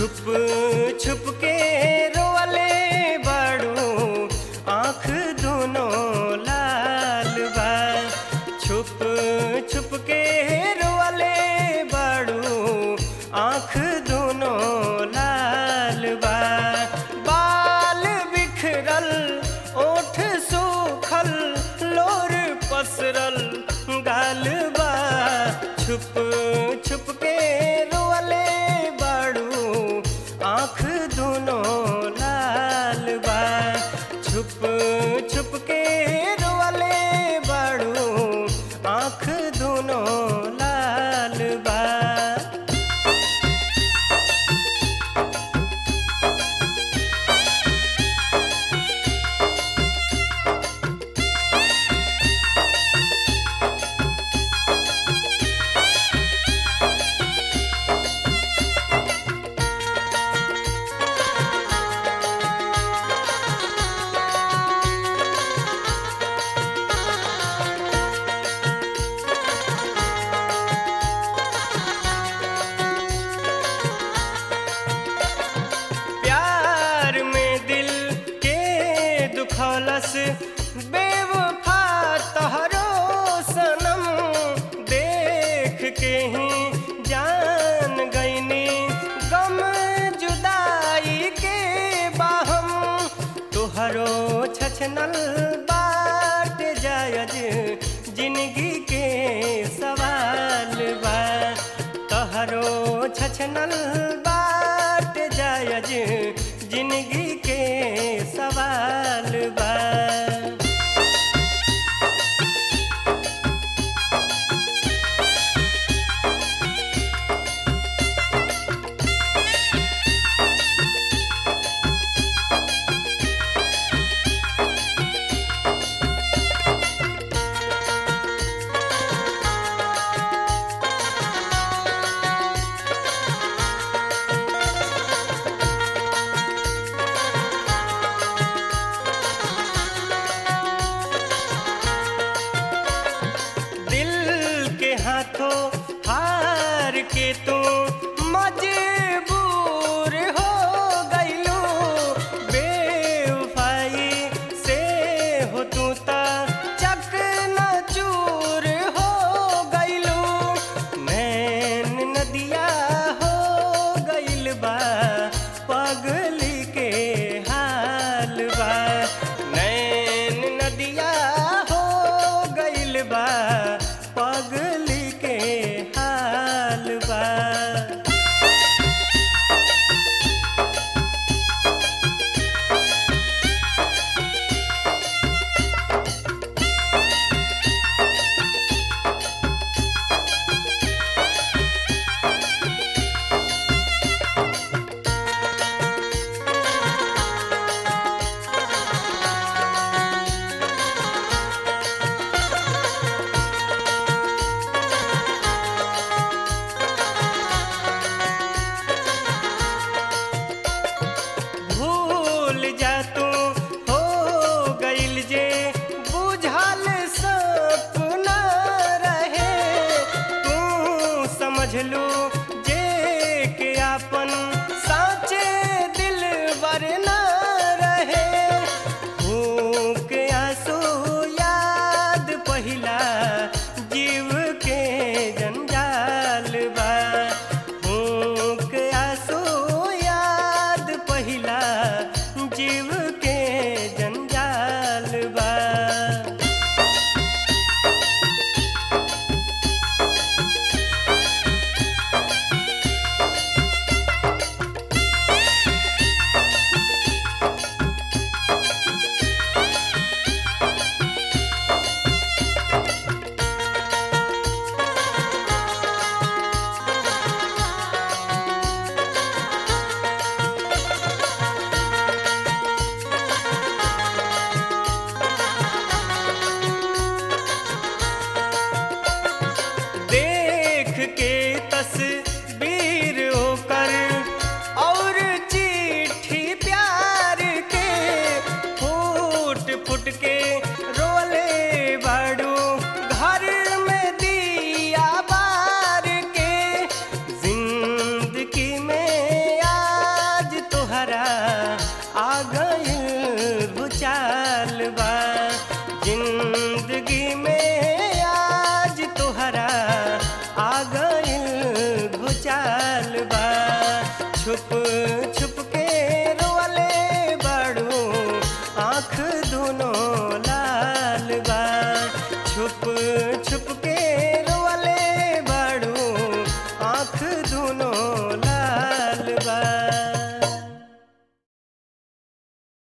छुप छुप के रोले बड़ू आँख दोनों लाल बा छुप छुप के रोले बड़ू आँख दोनों लाल बा बाल बिखरल ओठ सूखल लोर पसरल गाल बा छुप छुप के रोले बड़ू आँख दोनों लाल बा छुप छुप के रोले बड़ू आँख दोनों लाल बा प्यार में दिल के दुखौलस बेवफा तहरो सनम देख के ही जान गईनी गम जुदाई के बाहम तुहरो छछनल बाट जायज जिंदगी के सवाल बा तहरो छछनल बाट जायज जिंदगी के सवाल बा दिल के हाथों हार के तू मजबूर हो गईलू बेवफाई से हो तू ता चक न चूर हो गईलू नैन नदिया हो गईल बा पगली के हाल बा नैन नदिया हो गईल बा पगली के हाल बा भूल जा तू हो गईल जे बुझल सपना रहे तू समझ लू जे के आपन साचे दिल वरना रहे भूख आंसू याद पहिला जीव के जंजाल बा भूख आंसू याद पहिला जीव के जंजाल बा छुप छुप के रोले बाड़ू आँख दोनों लाल बा छुप छुप के रोले बाड़ू आँख दोनों